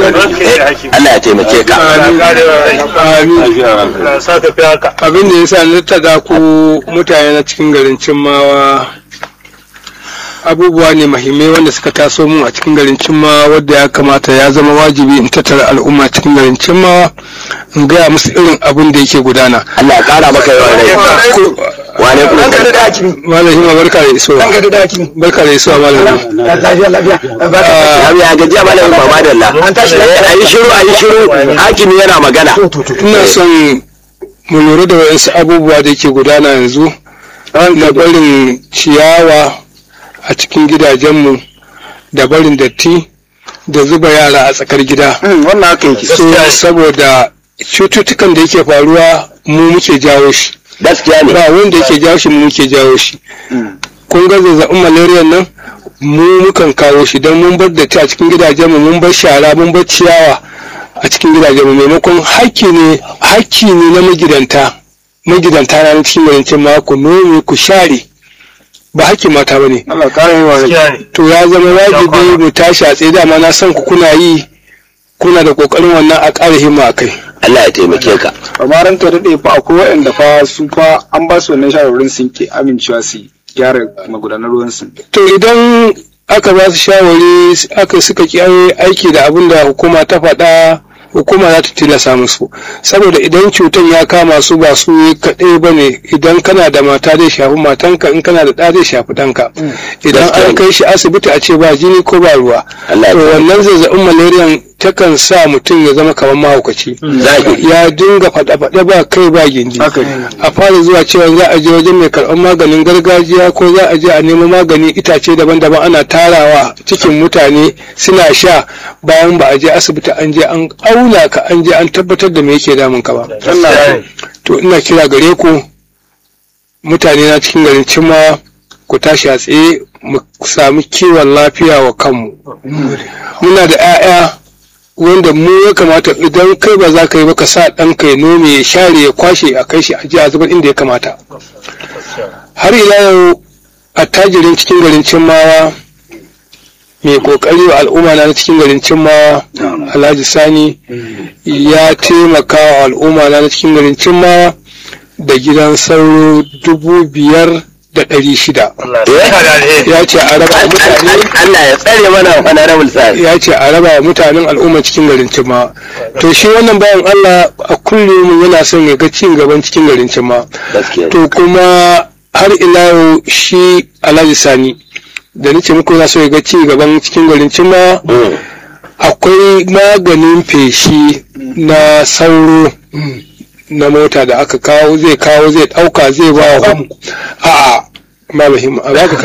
Allah ya taimake ka abin da ya sa na tada ku mutane na cikin garin cimmawa abubuwa ne mahimmai wanda suka taso mun a cikin garin cimmawa wadda ya kamata ya zama wajibi in tattara al'umma cikin garin cimmawa in gaya musu irin abin da yake gudana Allah ya kara maka yawan rai wa alaikum Ranka da assalam daki. malami ma barka da isowa Ranka da daki. barka da isowa malami Lafiya lafiya. Barka. ya ya gajiya malamin mama da Allah An tashi lafiya. ayi shiru ayi shiru hakimi yana magana ina son mu lura da waɗansu abubuwa da ke gudana yanzu na barin ciyawa a cikin gidajenmu da barin datti da zuba yara a tsakar gida Wannan haka yake. so saboda cututtukan da yake faruwa mu muke jawo shi gaskiya ne ba wanda yake jawo shi mu muke jawo shi kun ga zazzabin malaria nan mu mukan kawo shi don mun bar datti a cikin gidajenmu mun bar shara mun bar ciyawa a cikin gidajenmu maimakon hakki ne hakki ne na magidanta magidanta na cikin yawancin ma ku nome ku share ba hakkin mata ba ne Allah kare yi wa rai. to ya zama wajibi mu tashi a tsaye dama na san ku kuna yi kuna da kokarin wannan a ƙara himma a kai Allah ya taimake ka Amma ranka da ɗaya fa akwai waɗanda fa su fa an ba su wannan shawarwarin sun ke amincewa su gyara magudanar ruwan su. to idan aka ba su shawari aka suka ki aiki da abin da hukuma ta faɗa hukuma za ta tilasa musu saboda idan cutan ya kama su ba su kaɗai ba ne idan kana da mata zai shafi matanka in kana da ɗa zai shafi ɗanka idan an kai shi asibiti a ce ba jini ko ba ruwa Allah ya to wannan zazzabin malariyan takan sa mutum ya zama kamar mahaukaci Zahiri. ya dinga faɗa-faɗa ba kai ba gindi Haka ne. a fara zuwa cewa za a je wajen mai karɓar maganin gargajiya ko za a je a nemo magani itace daban-daban ana tarawa cikin mutane suna sha bayan ba a je asibiti an je an auna ka an je an tabbatar da me yake damun ka ba to ina kira gare ku mutane na cikin garin cimma ku tashi a tsaye mu sami kiwon lafiya wa kanmu muna da 'ya'ya wanda mu ya kamata idan kai ba za ka yi ba ka sa ɗanka ya nome ya share ya kwashe a kai shi a ji a zubar inda ya kamata har ila yau attajirin cikin garin cimmawa mai kokari wa al'umma na cikin garin cimmawa alhaji sani ya taimaka wa al'umma na cikin garin cimmawa da gidan sauro dubu biyar da ɗari shida ya ce a raba wa mutane Allah ya tsare mana honorable sai ya ce a raba wa mutanen al'umma cikin garin cimma to shi wannan bayan Allah a kullum yana son ya ga cin gaban cikin garin cimma gaskiya to kuma har ila yau shi Alhaji Sani da nace muku yana so ya ga ci gaban cikin garin cimma Mm. akwai maganin feshi na sauro na mota da aka kawo zai kawo zai dauka zai ba wa a'a ba muhimmi a baka